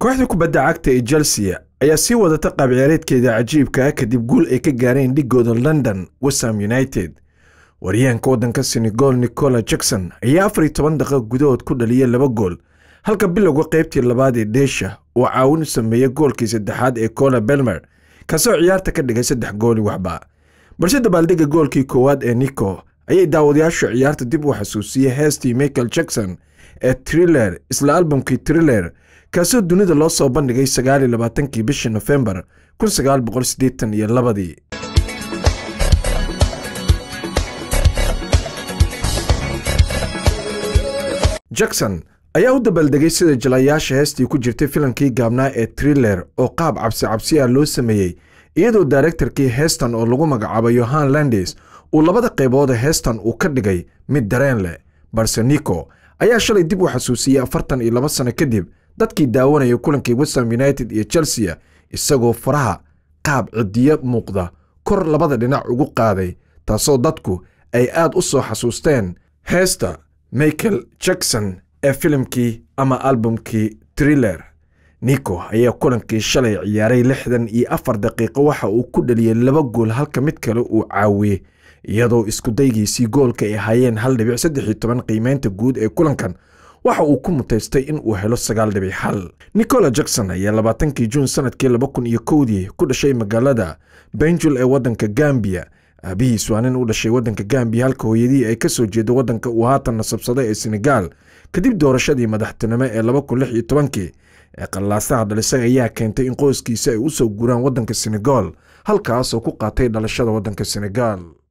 kooxda kubadda cagta ee chelsea ayaa sii wadata qaabciyaareedkeeda cajiibka ah kadib guul ay ka gaareen dhigooda london westham united waryahanka waddanka senegal nicola jackson ayaa afar iyo toban daqiiq gudahood ku dhaliyay laba gool halka bilowga qaybtii labaad ee dheesha uu caawin u sameeyey goolkii saddexaad ee cola belmer kaasoo ciyaarta ka dhigay saddex gooli waxba balse dabaaldega goolkii koowaad ee nico ayay daawadayaashu ciyaarta dib u xasuusiyey heestii michael jackson ee triller isla albamkii triller kaasoo dunida loo soo bandhigay sagaaliyo labaatankii bishii nofembar kun sagaal boqol siddeetan iyo labadii jackson ayaa u dabaaldegay sida jalayaasha heestii ku jirtay filankii gaabnaa ee triller oo qaab cabsi cabsi ah loo sameeyey iyadoo daarektarkii heestan oo lagu magacaabo yohan landes uu labada qaybooda heestan uu ka dhigay mid dareen leh balse nico ayaa shalay dib u xasuusiyey afartan iyo laba sano kadib dadkii daawanaya kulankii westham united iyo chelsea isagoo faraha qaab cidiyo muuqda kor labada dhinac ugu qaaday taasoo dadku ay aad u soo xasuusteen heesta michael jackson ee filimkii ama albumkii triller nico ayaa kulankii shalay ciyaaray lixdan iyo afar daqiiqo waxa uu ku dhaliyey laba gool halka mid kale uu caawiyey iyadoo iskudaygiisii goolka ay ahaayeen hal dhibic saddex iyo toban qiimeynta guud ee kulankan waxa uu ku mutaystay in uu helo sagaal dhibic xal nicola jackson ayaa labaatankii juun sanadkii laba kun iyo kowdii ku dhashay magaalada benjul ee waddanka gambiya aabihiis waa nin u dhashay waddanka gambiya halka hooyadii ay ka soo jeedo waddanka uu haatan nasabsaday ee senegaal kadib doorashadii madaxtinimo ee laba kun lix iyo tobankii ee qallaasaha dhalisay ayaa keentay in qoyskiisa ay u soo guraan waddanka senegal halkaasoo ku qaatay dhalashada waddanka senegal